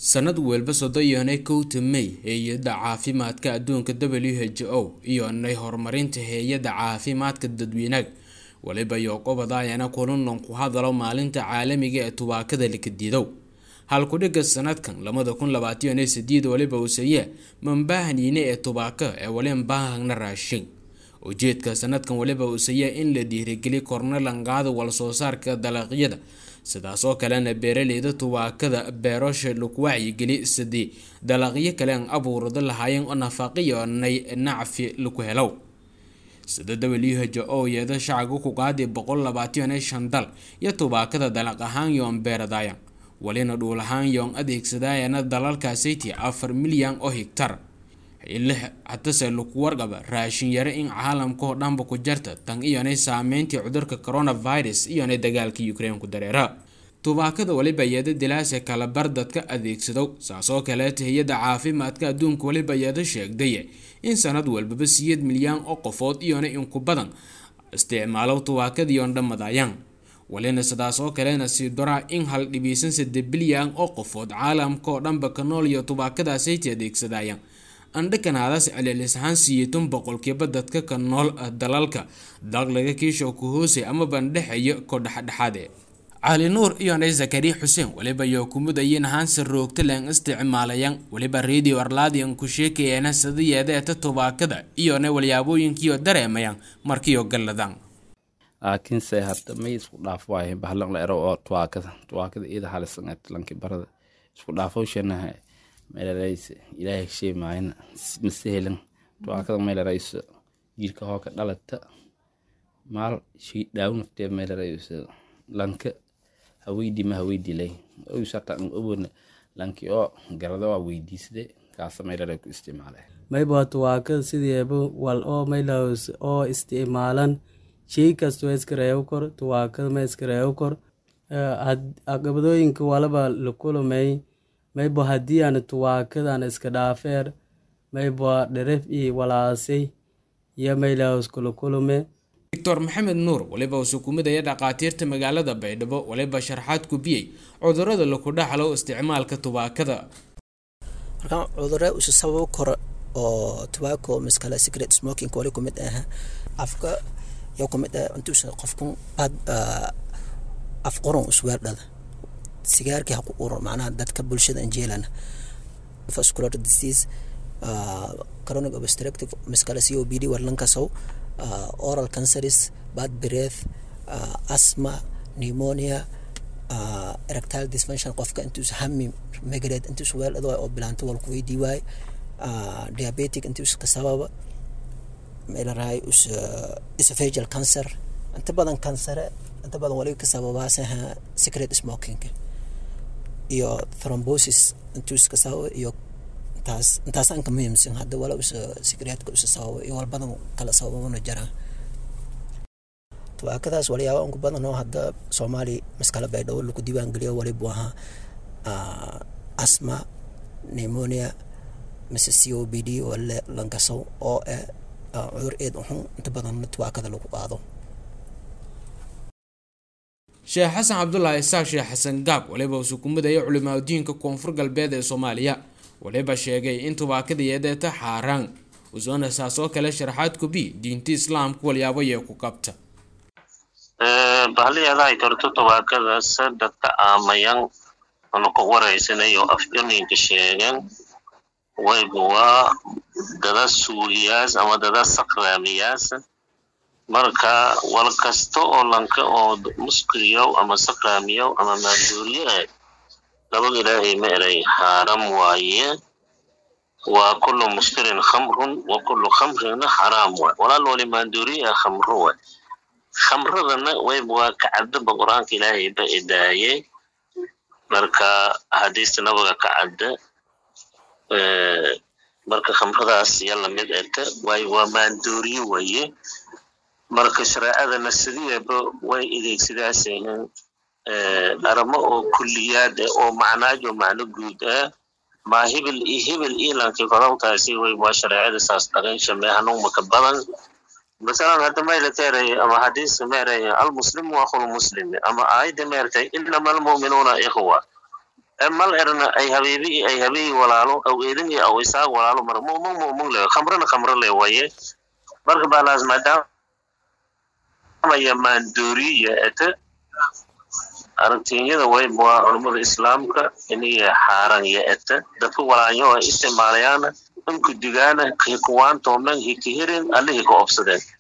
sanad walba soddonyoonay kowta may hay-adda caafimaadka adduunka w h o iyonay horumarinta hay-adda caafimaadka dadweynaha waliba yoqobadaayana kulanlan ku hadalo maalinta caalamiga ee tubaakada lakadidow halkudhiga sanadkan labada kun labaatan iyo sideed waliba uuseye mambaahaniine ee tubaaka ee wali mbaahagna raashin ujeedka sanadkan waliba uuseye in la dhiirigeliy korna lanqaada walsoo saarka dalaqyada sidaas oo kalena beeraleyda tubaakada beerosha lagu wacyigeli sidii dalaqyo kale aan abuurada lahaayeen oo nafaqiyonay nacfi lagu helow sida w h o yeeda shacabka ku qaadi boqol labaatan iyo shan dal iyo tubaakada dalaq ahaan yoon beeradaayan walina dhuul ahaan yoon adeegsadaayana dalalkaasiti afar milyan oo higtar xili hatase lagu warqaba raashin yare in caalamka oo dhanba ku jarta tan iyonay saameyntii cudurka coronavirus iyonay dagaalka ukraine ku dareera tubaakada waliba yeeda dilaase kalabar dadka adeegsadow saasoo kaleeta hay-adda caafimaadka adduunka waliba yeeda sheegday in sanad walbaba siyeed milyan oo qofood iyona inku badan isticmaalo tubaakadiion dhammadayaan walina sidaas oo kalena sii doraa in hal dhibiisan sade bilyan oo qofood caalamka oo dhanba ka nool iyo tubaakadaasayta adeegsadayaan andhakanaadaas celeelis ahaan siyeetan boqolkiiba dadka ka nool dalalka daaqlaga kiisho ku hoosay ama bandhexeeya ko dhexdhexaade cali nuur iyonay zakari xuseen waliba yoo kumudayeen haanse roogta leen isticmaalayaan waliba radio arlaadian ku sheekayana sidayeedeeta tubaakada iyona walyaabooyinkiio dareemayaan markiio galladaan laakiinse hadda may isku dhaaf waaye bahlan la ero oo tuwaakada tuwaakada iyada halisan lanki barada isku dhaafowshanaha meelarays ilaahay shay maayna mase helan tuwaakada meelarayso jirka hooka dhalata maal shay dhaaw naftee meelarayso lanka haweydi ma haweydilay oysata obona lanki oo garada waa weydiisade kaasa meelaray ku isticmaale mayba tuwaakada sideeba wal oo maylaws oo isticmaalan shay kastoo iskareebo kor tuwaakada ma iskareebo kor aqabadooyinka walaba la kulumay mayba haddii aan tuwaakadan iska dhaafeer mayba dheref iyo walaasay iyo maylaws kula kulume doctor maxamed nuur waliba uu sukumidaya dhakhaatiirta magaalada baydhabo waliba sharxaad kubiyey cudurada laku dhaxlo isticmaalka tubaakada markaan cudure usu sababo koro oo tobacco miskale secret smoking wali kumid ah afka yo kumid ah intuusa qofku bad af qoron usweerdhada sigaarkii haku uro macnaha dadka bulshada anjeelana vascular disease chronic obstructive miskale c o b d warlankasow uh, oral canceris bad breath uh, asthma pneumonia uh, erectile dysfunction qofka intuus hami magareed intuus weeldhado oo bilaanto walku weydii waay uh, diabetic intuus ka sababa meelarahay us uh, esophageal cancer inta badan kansare inta badan waliba ka sababaasaha secret smoking iyo thrombosis intuus ka sababa iyo intaas intaasaan ka muhiimsan hadda wala usa secreetka usa sababa iyo walbadan kala sababana jiraan tubaakadaas walyaaba unku badan oo hadda soomaali maskala baydhabo lagu diiwaan geliyo walibu ahaa asma pneumonia mise c o b d wale lankasow oo eh cudur eed uxun inta badan tubaakada lagu qaado sheekh xasan cabdulaahi isaaq sheekh xasan gaab waliba uu sukumidaya culimaadudiinka koonfur galbeed ee soomaaliya waliba sheegay in tubaakadayeedeeta xaaraan usoona saasoo kale sharaxaad kubi diinta islaamka walyaabo yee ku qabta bahaliyaadahay torto tubaakadaas dadka aamayan ona ku waraysanayo afjoninka sheegan wayba waa dada suuliyaas ama dada sakraamiyaas marka wal kasta oo lanka oo muskriyow ama sakraamiyow ama maanduuriye ah labada ilaahay ma eray xaaram waaye waa kullu muskirin khamrun wa kullu khamrina xaraam waay walaal wali maanduuriye ah khamro waay khamradana wayba waa kacadaba qur-aanka ilaahay ba idaaye marka axaadiista nabaga kacadda marka khamradaas ya lamid eka waayo waa maanduuriye waye marka shareecadana sidiiba way adeegsadaasahin aramo oo kuliyaad ah oo macnaajo macno guud ah ma hebel iyo hebel ilankii kodobtaasi way waa shareecada saas dhaqan shamee hanuunmaka badan masalan hadda mayla teeray ama xadiiska meeray almuslimu akhul muslimi ama aayadda meertay inama almu'minuuna ikhwa mal erna ay habiibi ay habiyi walaalo aw eedin iyo aw isaaq walaalo mar mumung mumung le khamrana khamro le waye marka baalaas maadaama ya maandoori iyo ete aragtiinyada wayb waa culummada islaamka inay xaaran iyo ete dadka walaanyo ay isticmaalayaana inku digaana hikuwaantoomen hikihirin allihii ka obsadeen